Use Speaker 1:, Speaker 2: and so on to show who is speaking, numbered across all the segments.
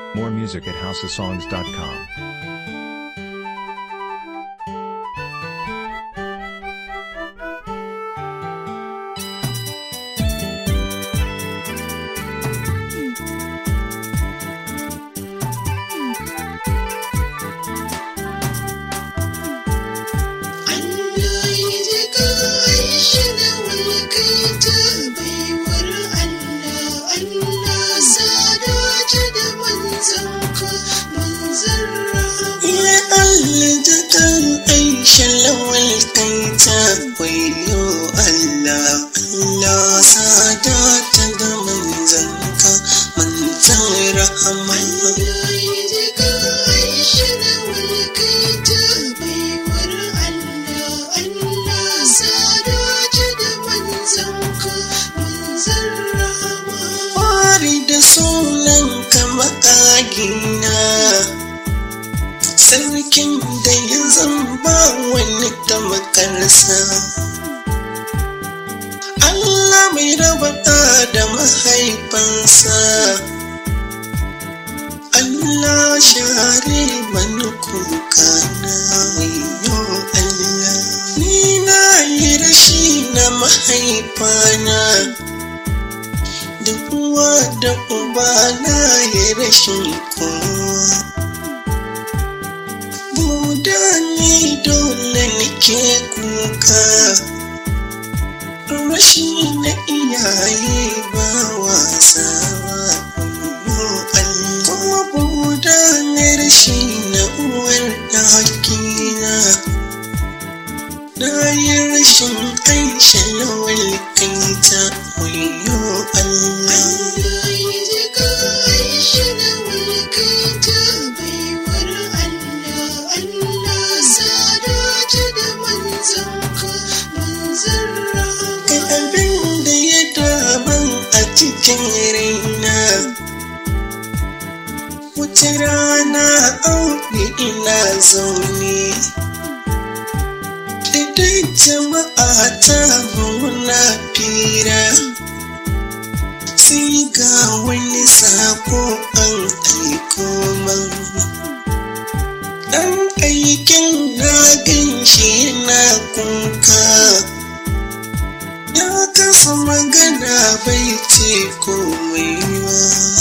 Speaker 1: More music at houseofsongs.com.
Speaker 2: Allah ya ji Aisha da walƙaita baiwar Allah, Allah sadace da manzanka, manzan rahama.
Speaker 3: Ya Allah jakan Aisha lawal kanta wayo Allah Allah sadata da manzanka manzan rahama
Speaker 2: Allah ya ji Aisha da walƙaita baiwar Allah, Allah sadace da manzanka, manzan rahama.
Speaker 3: Fari da sunan ka makagina Sarkin da ya zamba wani tamakarsa Allah mai rabata da mahaifansa Allah share mani kuka na wayo Allah Ni na yi rashi na mahaifana da uwa da uba na yi rashin kowa buda ni dole nake kuka rashi na iyaye ba wasa ba Allah kuma buda ne rashi na uwar da hakina na yi rashin aisha lawal kanta wayo Allah
Speaker 2: Allah ya ji Aisha da walƙaita baiwar Allah, Allah sadace da manzanka, manzan rahama.
Speaker 3: Kai abin da ya daban a cikin raina Wata rana aure ina zaune Daidai jama'a ta muna fira Sai ga wani sako an aiko man Ɗan aikin na gan shi yana kuka Ya kasa magana bai ce komai ba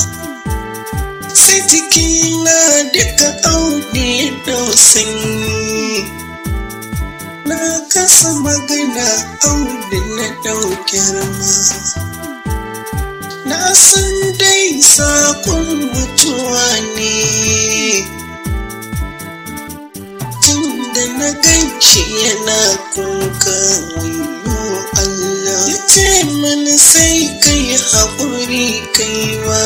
Speaker 3: Sai jikina duka aune da sanyi Na kasa magana aune na ɗaukar ma Na san dai sakon mutuwa ne tun da na gan shi yana kuka wayo Allah ya ce mana sai kai haƙuri kai ba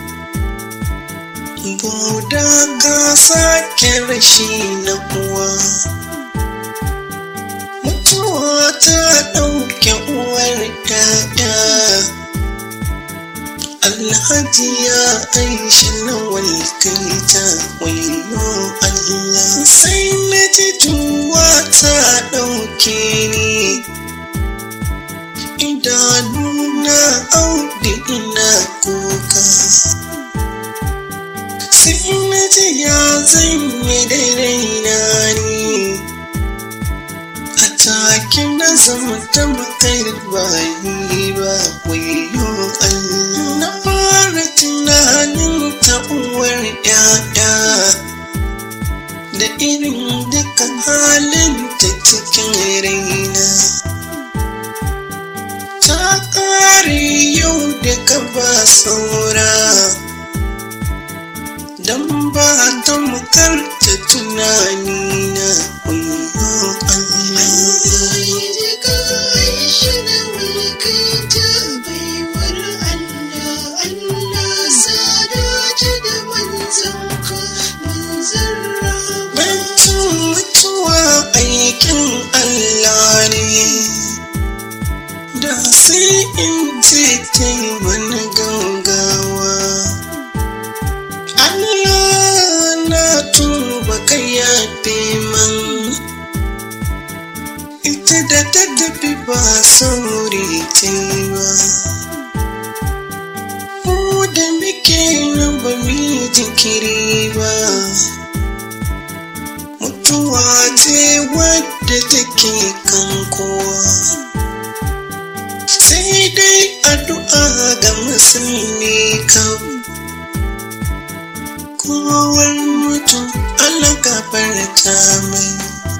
Speaker 3: Buda ka sake rashi na uwa Mutuwa ta ɗauke uwar ɗaya Alhaji ya aisha na walkaita wayo Allah sai na ji tuwa ta ɗauke ni idanuna audi ina kuka sai na ji ya zanye da raina ni a take na zama ta makar bayi ba wayo Allah na fara tunanin ta uwar yaya da irin dukan halin ta cikin raina ta ƙare yau da ka ba saura don ba ta makarta tunanina wayo Allah
Speaker 2: Allah ya ji Aisha da walƙaita baiwar Allah, Allah sadace da manzanka, manzan rahama.
Speaker 3: Bancin mutuwa aikin Allah ne, da sai in ce kai wani gaugawa. Allah na tuba ka yafe man, ita da ta tafi ba sauri ta yi ba. Mu da muke raba mi jiki kan kowa sai dai addu'a ga musulmi kan kowar mutum Allah gafarta mai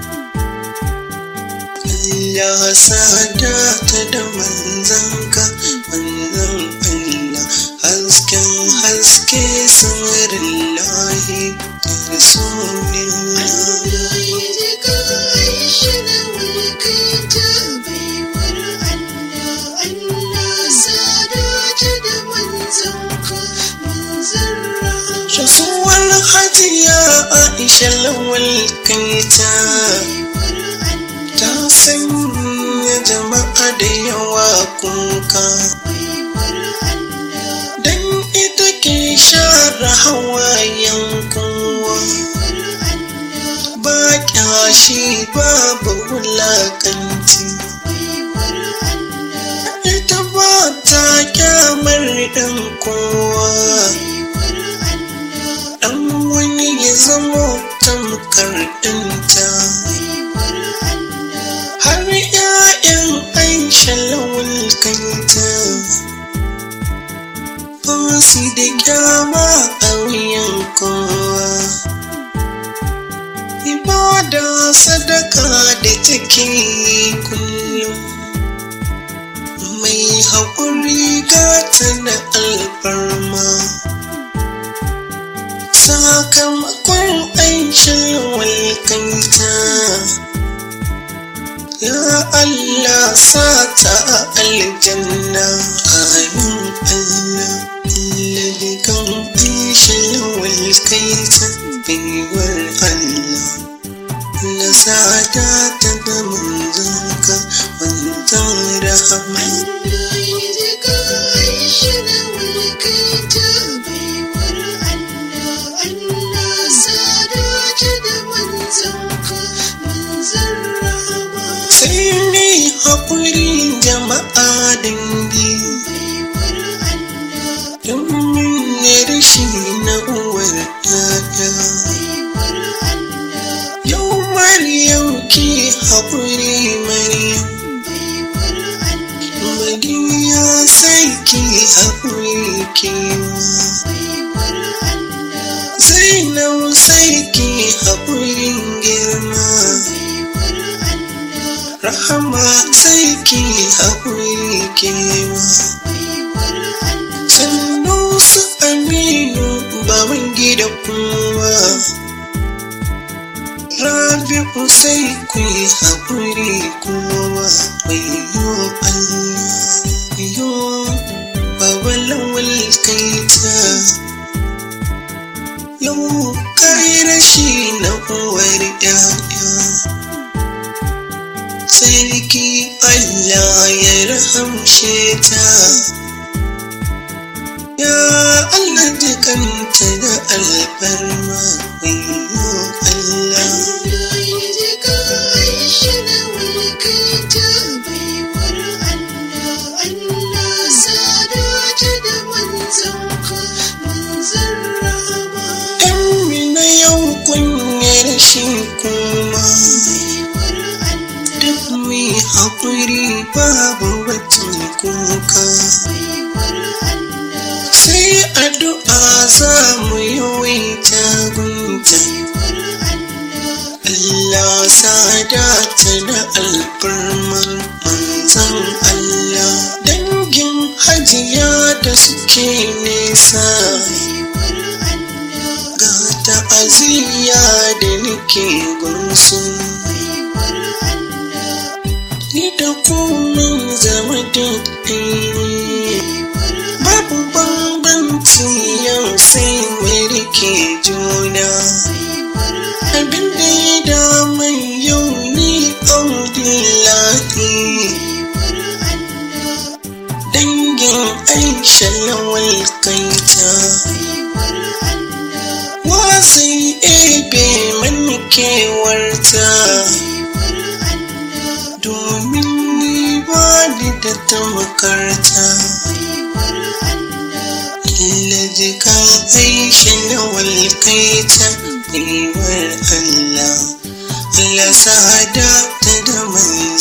Speaker 3: Allah sada ta da manzanka manzan Allah hasken haske samarin lahi da rasulillah
Speaker 2: Allah ya ji ka Aisha da mulkinta baiwar Allah Allah sadata da manzanka manzan rahama
Speaker 3: rasuwar hajiya Aisha lawal kaita
Speaker 2: baiwar
Speaker 3: ta
Speaker 2: Allah
Speaker 3: sanya jama'a da yawa kuka
Speaker 2: baiwar Allah
Speaker 3: dan ita ke share hawayen kowa
Speaker 2: baiwar Allah
Speaker 3: ba kyashi babu wulakanci
Speaker 2: baiwar Allah
Speaker 3: ita ba ta kyamar ɗan kowa
Speaker 2: baiwar Allah
Speaker 3: ɗan wani ya zamo tamkar ɗanta
Speaker 2: baiwar Allah
Speaker 3: har 'ya'yan aisha lawal kanta ba su da kyama a wuyan kowa ibada sadaka da take yi kullum mai haƙuri gata da alfarma sakamakon aikin walkanta ya Allah sata a aljanna amin Allah Ladi kan aikin walkanta baiwar Allah na sada ta da manzanka manzan rahama
Speaker 2: Allah ya ji ka Aisha da mulkinta baiwar Allah Allah sadata da manzanka manzan rahama
Speaker 3: sai ni haƙuri jama'a dangi
Speaker 2: baiwar Allah
Speaker 3: domin ne rashi na uwar ɗaya
Speaker 2: baiwar Allah
Speaker 3: yau maryam ki haƙuri maryam
Speaker 2: baiwar Allah
Speaker 3: madiya sai ki haƙuri kewa
Speaker 2: baiwar Allah
Speaker 3: zainab sai ki haƙurin girma
Speaker 2: baiwar Allah
Speaker 3: rahama sai ki haƙuri kewa
Speaker 2: baiwar Allah
Speaker 3: sannu su aminu baban gida kuma rabi'u sai ku yi haƙuri kuma wayo Allah yo baba lawal kaita yau kai rashi na uwar ƴaƴa sarki Allah ya rahamshe ta Ya Allah jikanta da alfarma wayo Allah
Speaker 2: Allah ya ji ka Aisha da mulkinta baiwar Allah Allah sadata da manzanka manzan rahama
Speaker 3: Amina yau kunyar shi kuma
Speaker 2: baiwar Allah
Speaker 3: duk mai haƙuri babu watan kuka
Speaker 2: baiwar Allah
Speaker 3: sai addu'a za mu yawaita gunta
Speaker 2: baiwar Allah
Speaker 3: Allah sadata da alfarman manzan Allah dangin hajiya da suke nesa
Speaker 2: baiwar Allah
Speaker 3: ga ta'aziyya da nake gunsu
Speaker 2: baiwar Allah
Speaker 3: ni da kumin zama da ɗaya babu bambanci yau sai mai rike juna
Speaker 2: baiwar
Speaker 3: abin da ya damai yau ni audillahi
Speaker 2: baiwar Allah
Speaker 3: dangin aisha lawal kaita
Speaker 2: baiwar Allah
Speaker 3: wasai ebe mani kewarta
Speaker 2: baiwar Allah
Speaker 3: domin ni ba ni da tamakarta
Speaker 2: baiwar Allah
Speaker 3: Laji ka aisha na walkaita baiwar Allah Allah sada ta da manzan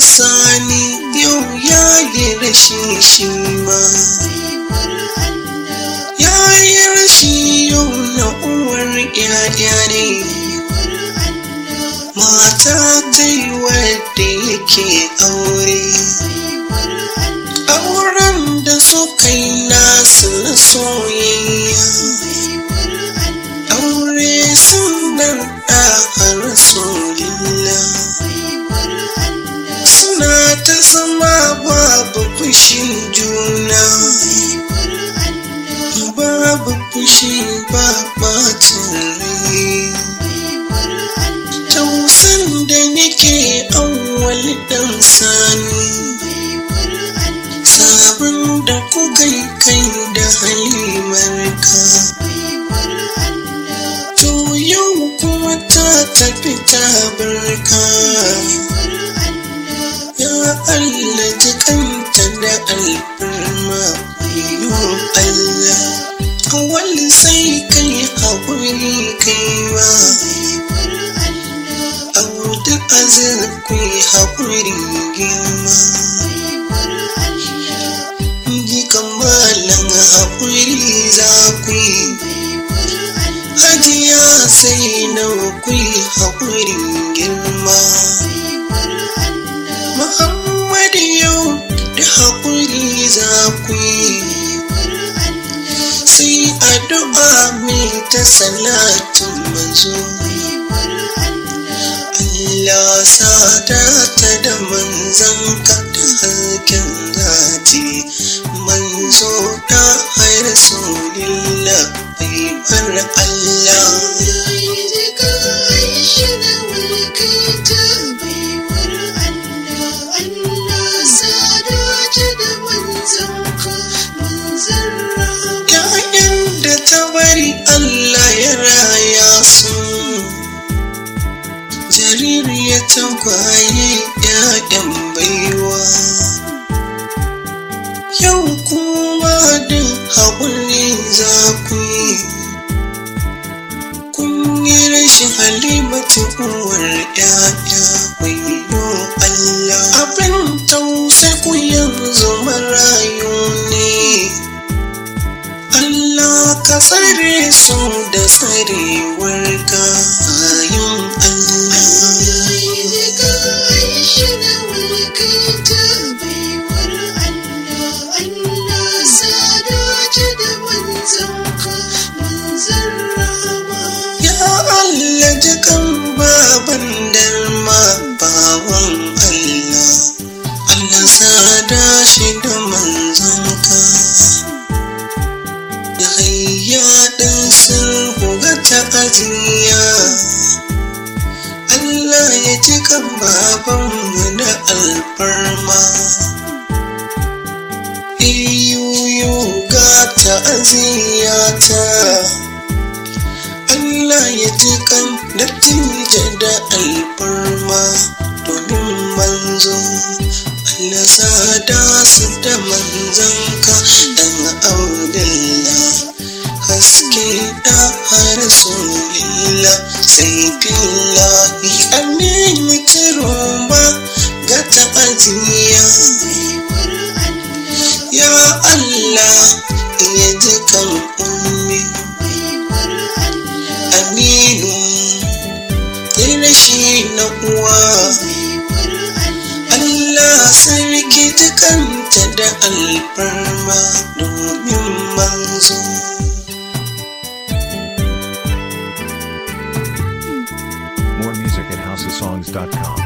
Speaker 3: sani yau ya yi rashi shi ma ya yi rashi yau na uwar yaya ne mata ta yi wadda yake aure auren da suka yi nasu na soyayya aure sunan da rasulillah suna ta zama babu fushin juna babu fushi ba bacin rai tausan da nake awwal dan sani sabon da kuka yi kai da halimarka to yau kuma ta tafi ta barka ya Allah jikanta da alfarma yo Allah awal sai kai haƙuri kai ma abu duk azir ku yi haƙuri girma ji kamalan haƙuri za ku yi hajiya sai nawa ku yi haƙuri girma Muhammadu yau da haƙuri za ku yi sai addu'a mai ta salatin manzo Allah sada ta da manzan ka da harkin zati manzo da har rasulillah bai bar Allah Ya'yan da ta bari Allah ya raya su jaririya ta kwaye ‘ya'yan baiwa yau kuma da haƙuri za ku yi kun yi rashin halimatu uwar ‘ya'ya wayo Allah abin tausai ku yanzu marayu ne Allah ka tsare su da tsarewar ka bayan Allah. Ya Allah jikan baban dalma bawan Allah. Allah sada shi da manzanka. Da hayya ɗin sulhu ga ta'aziyya. Allah ya ji kan babanmu da alfarma. Iyuyu ga ta'aziyyata. Allah ya ji kan dattijo da alfarma domin manzo. Allah sada su da manzanka dan Abdullah. Haske da Rasulillah sai billahi amin kiroma ga ta'aziyya. Ya Allah ya ji kan ummi Aminu rashi na uwa Allah sarki jikanta da alfarma domin manzo.
Speaker 1: More music at housesongs.com.